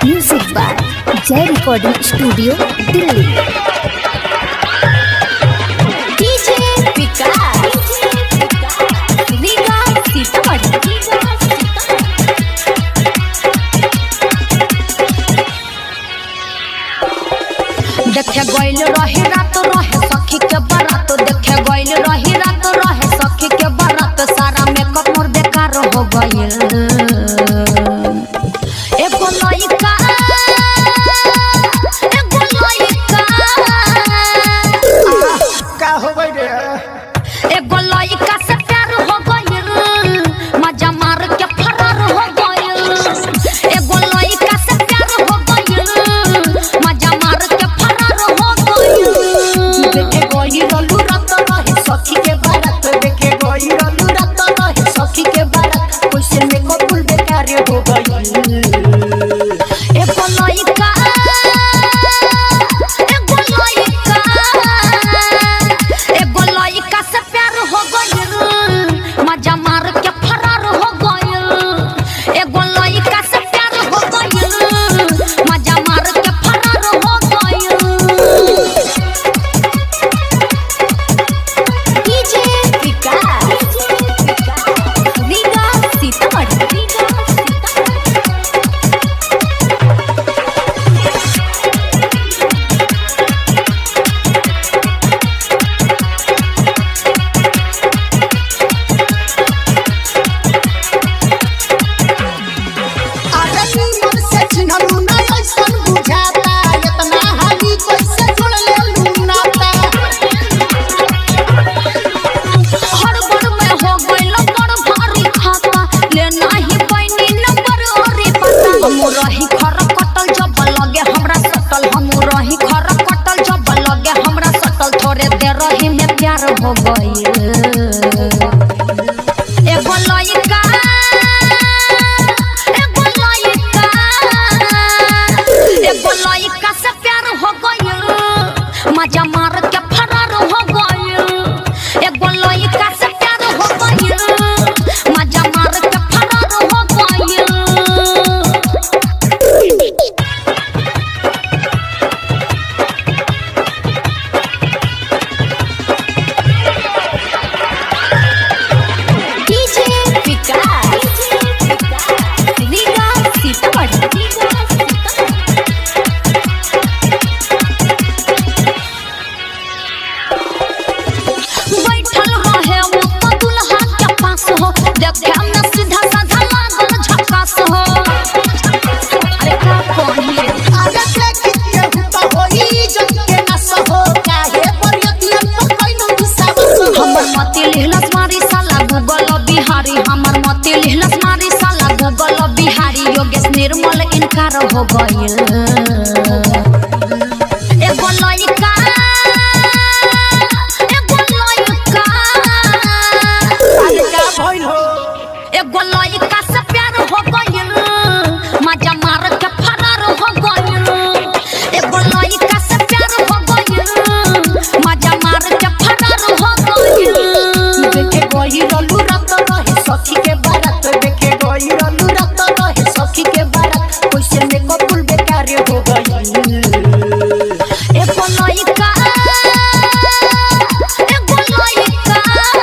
music by Jai recording studio Delhi DJ Vikas Riga Sitamarhi देखे गइल रही रात रहे सखी के बारात देखे गइल रही रात रहे सखी के बारात सारा मेकअप मोर बेकार हो गइल एगो लइका एगो लइका का हो गई रे एगो लइका से प्यार हो गइल मजा मार के फरार हो गइल एगो लइका से प्यार हो गइल मजा मार के फरार हो गइल देखे गई रलू रात रहे सखी के बारात देखे गई रलू रात रहे सखी के बारात कैसे में कबूल बेकार हो गई एगो लइका एगो लइका एगो लइका से प्यार हो गइल मजा मार के फरार हो गइल एगो लइका से प्यार हो गइल मजा मार के फरार हो गइल डीजे विकास रीगा सीतामढ़ी अरे मन से चिन्हलू ना ऐसन बुझाता इतना हाली कैसे जुड़ ले लूनाता हड़बड़ में हो गइल बड़ भारी खाता ले नाही पैनी नंबर ओरे पता हम रही खर कटल जब लगे हमरा सटल हम रही खर कटल जब लगे हमरा सटल थोड़े देर रही में प्यार हो गइल एगो लइका एगो लइका एगो लइका से प्यार हो गइल मजा मार के फरार हो गइल एगो लइका से प्यार हो गइल मजा मार के फरार हो गइल डीजे विकास रीगा सीतामढ़ी बैठल रहे वो तो दुल्हा के पास हो देखे में सीधा साधा लागल झकास हो अरे का कहिए अरे के कितने हुता होई जग के ना सहो काहे परियतियन पर कैलू विश्वास हो हमर मती लिहलस मारी साला गूगल बिहारी हमर मती लिहलस मारी साला गूगल बिहारी योगेश निर्मल इनकार हो गइल एगो लइका एगो लइका अरे का भइल हो एगो लइका से प्यार हो गइल मजा मार के फरार हो गइल एगो लइका से प्यार हो गइल मजा मार के फरार हो गइल देखे गई रलू रात रहे सखी के बारात देखे गई रलू रात रहे सखी के बारात कैसे में कबूल बेकार हो गई एगो लइका एगो लइका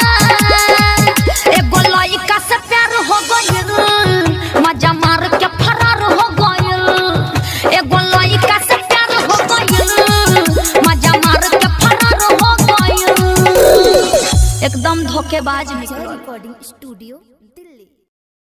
एगो लइका से प्यार हो गइल मजा मार के फरार हो गइल एगो लइका से प्यार हो गइल मजा मार के फरार हो गइल एकदम धोखेबाज जय निकल रिकॉर्डिंग स्टूडियो